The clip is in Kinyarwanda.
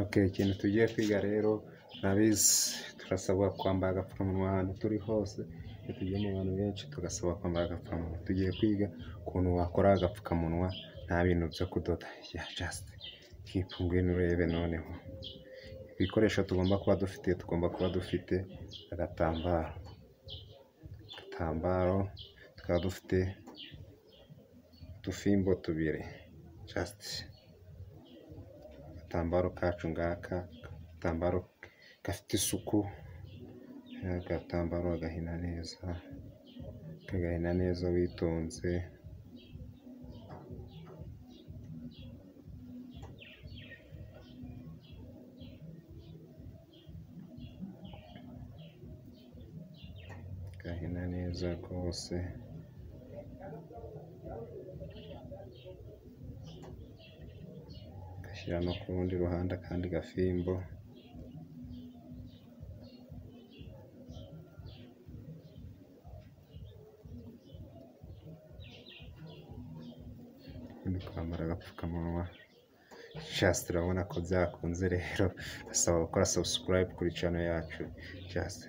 Ok, ikintu tugiye kwiga rero turabizi turasabwa kwambara agapfukamunwa ahantu turi hose, iyo tugiye mu bantu benshi tugasabwa kwambara agapfukamunwa, tugiye kwiga ukuntu wakora agapfukamunwa nta bintu byo kudoda, jasiti kipu ngwino urebe noneho, ibikoresho tugomba kuba dufite, tugomba kuba dufite agatambaro, agatambaro tukaba dufite udufimbo tubiri, jasiti agatambaro kacu ngaka, agatambaro gafite isuku, agatambaro ugahina neza, ukagahina neza witonze. Ugahina neza rwose. Ugashyira no ku rundi ruhande akandi gafimbo. Ubundi kwambara agapfukamunwa, jasiti urabona ko byakunze rero, ndasaba gukora sabusikarayibe kuri cano yacu, jasiti